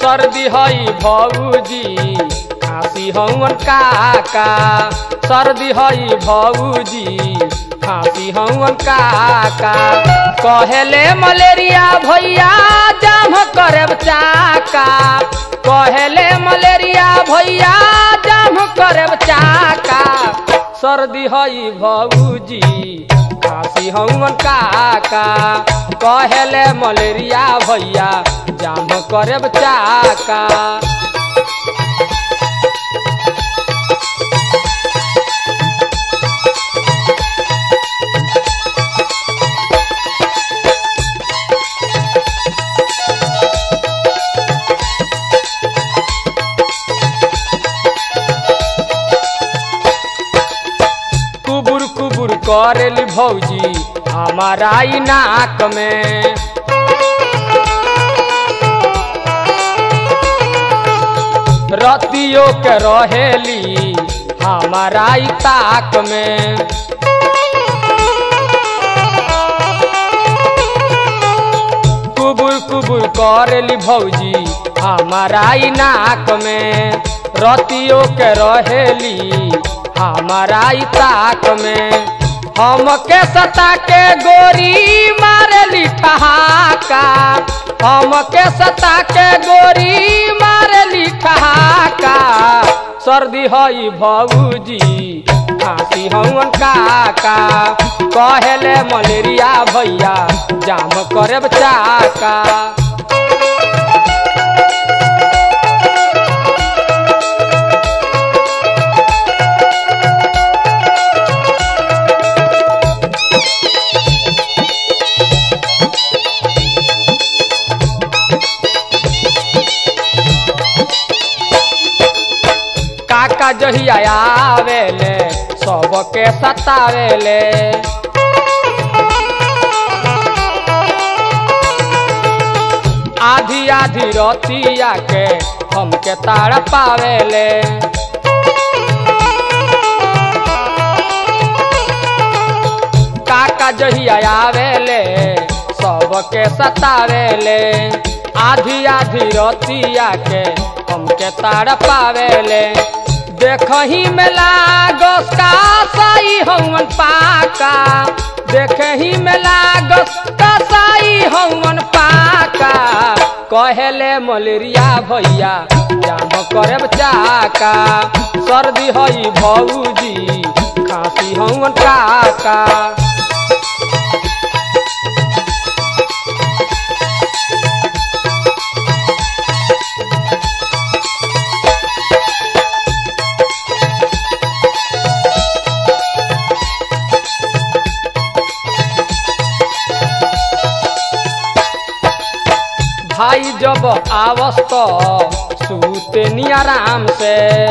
सर्दी हई भौजी खांसी हवन काका सर्दी हई भौजी खांसी हवन काका कहेले मलेरिया भैया जाम करब चाका कहेले मलेरिया भैया जाम करब चाका सर्दी हई भौजी खांसी हवन काका कहेले मलेरिया भैया जाम करब चाका कुबुर कुबुर करेली भौजी हमारा ई नाक में रतियो के रहेली हमारा ई ताक में कुबुर कुबुर करेली भौजी हमारा ई नाक में रतियो के रहेली हमारा ई ताक में हमके सता के गोरी मारेली ठहाका हमके सता के गोरी मारेली ठहाका सर्दी हई भौजी खांसी हवन काका कहेले मलेरिया भैया जाम करब चाका काका जहिया आवेले सबके सतावेले आधी आधी रतिया के हमके ताड़ पावेले काका जहिया आवेले सबके सतावेले आधी आधी रतिया के हमके ताड़ पावेले देखही में लागस का साई हवन पाका देखही में लागस का साई हवन पाका कहेले मलेरिया भैया जाम करब चाका सर्दी हई भौजी खांसी हवन काका भाई जब आवस तो सूते नी आराम से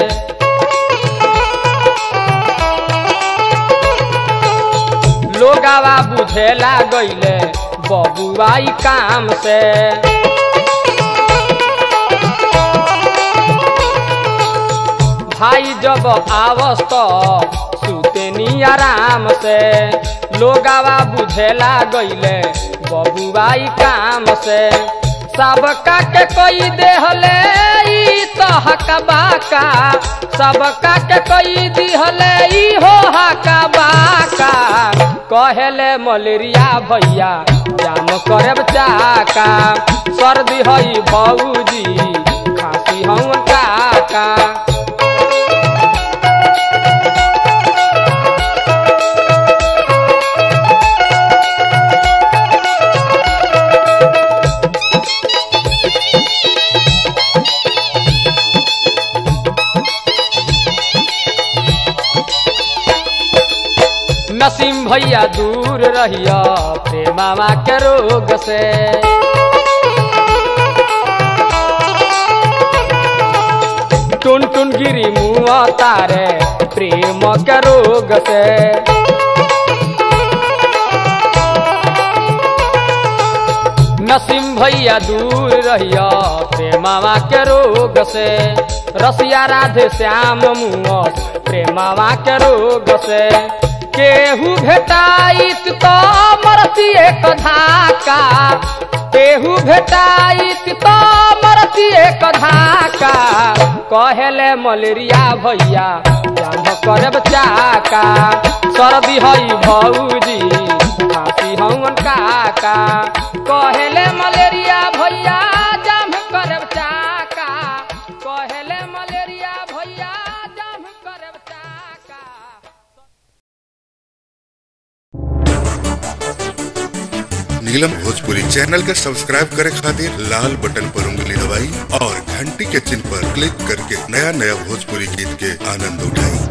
लोगावा बुझेला गईले बबुआई काम से भाई जब आवस तो सूते नी आराम से लोगावा बुझेला गईले बबुआई काम से सबका के कोई देहले ई तो हका बाका सबका के कोई दिहले ई हो हका बाका कहेले मलेरिया भैया जाम करब चाका सर्दी हई भौजी खांसी हम काका नसीम भैया दूर रहिया प्रेमावा के रोग से टुन टुन गिरी मुआ तारे प्रेम के रोग से नसीम भैया दूर रहिया प्रेमावा के रोग से रसिया राधे श्याम मुआस प्रेमावा के रोग से केहू भेटाइत तो मरती एक धाका केहू भेटाइत तो मरती दिए कधाका कहेले मलेरिया भैया जाम करब चाका सर्दी हई भौजी खांसी हवन काका कहेले मलेरिया भैया जाम करब चाका कहेले मलेरिया भैया जाम करब चाका नीलम भोजपुरी चैनल के सब्सक्राइब करे खातिर लाल बटन पर उंगली दबाई और घंटी के चिन्ह पर क्लिक करके नया नया भोजपुरी गीत के आनंद उठाई